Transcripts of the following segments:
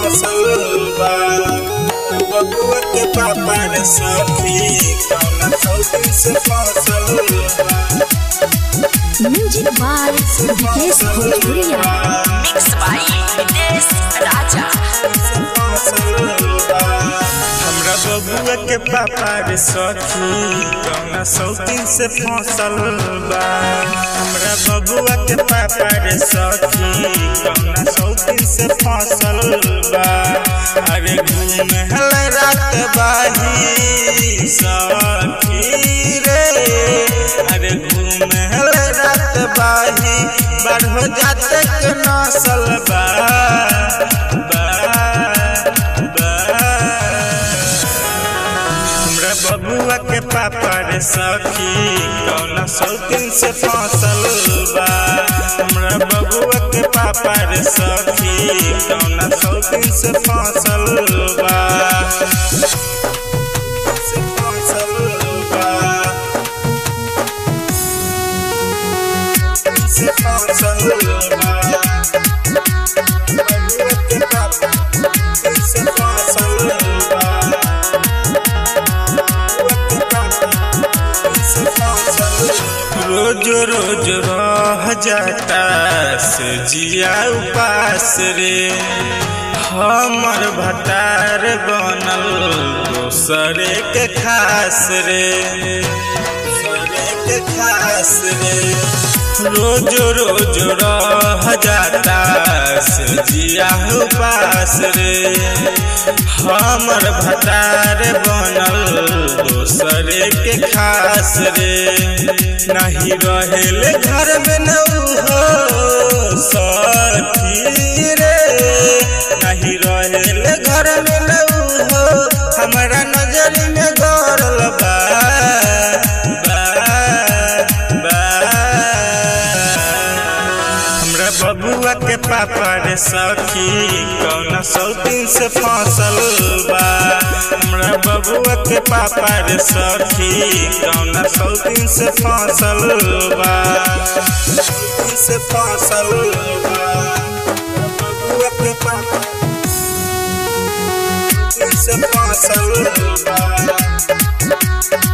फसल बा बबुआ के पापा रे सखी कौना सौती से फसल बा म्यूजिक बाय विकेश भोजपुरिया Mixed by Nitesh Raja. हमरा बबुआ के पापा रे सखी कौना सौतीन से फसल बा हमरा बबुआ के पापा रे सखी कौना सौतीन से फसल बा अरे घूम हल रात बाही सखी रे अरे घूम हल रात बाही बढ़ जाते के नसल बा बा बा हमरा बबुआ के पापा रे सखी कौना सौतीन से फसल बा हमरा बबुआ के पापा रे सखी कौना सौतीन से फसल बा से फसल बा से फसल बा बबुआ के पापा से फसल बा रोज रोज रह जाता से जिया उपास रे हमर भटार बनल दोसरे के खास रे दोसरे के खास रे रोज रोज रह जाता से जिया उपास रे हमर भटार बनल दोसरे के खास रे नहीं रहेले घर में न हो सखी रे नहीं रहेले घर में न हो हमारा नजर में गौरल बा बा बा हमरा बबुआ के पापा रे सखी कौना सौतीन से फसल बा हमरा बबुआ के पापा रे सखी कौना सौतीन से फसल बा सौतीन से फसल बा बबुआ के पापा सौतीन से फसल बा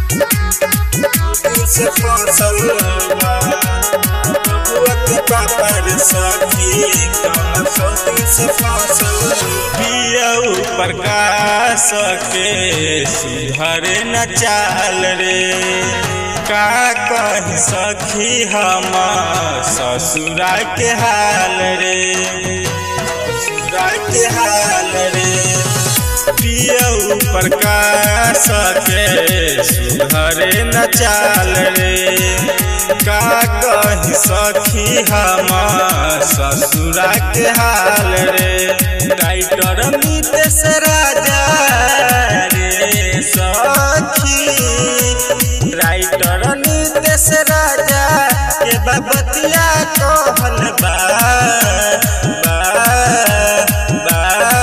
सौतीन से फसल बा बबुआ के पापा रे सखी कौना सौतीन से फसल पियऊ प्रकाश के सुधरे न चाल रे का कह सखी हम ससुरा के हाल रे ससुरा के हाल रे पियऊ प्रकाश के सुधरे न चाल रे का कही सखी हम ससुरा के हाल रे राइटर नीतेश राजा रे सखी राइटर नीतेश राजा के बबतिया कहल बा बा बा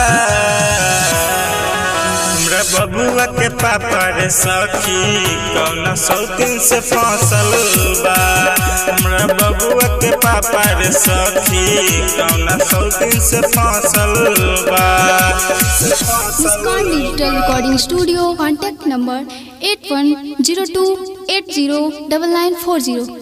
हमरा बबुआ के पापा रे सखी कौना सौतीन से फसल बा हमरा बबुआ के पापा रे सखी कौना सौतीन से फसल बा Muskan digital recording studio contact number eight one zero two eight zero double nine four zero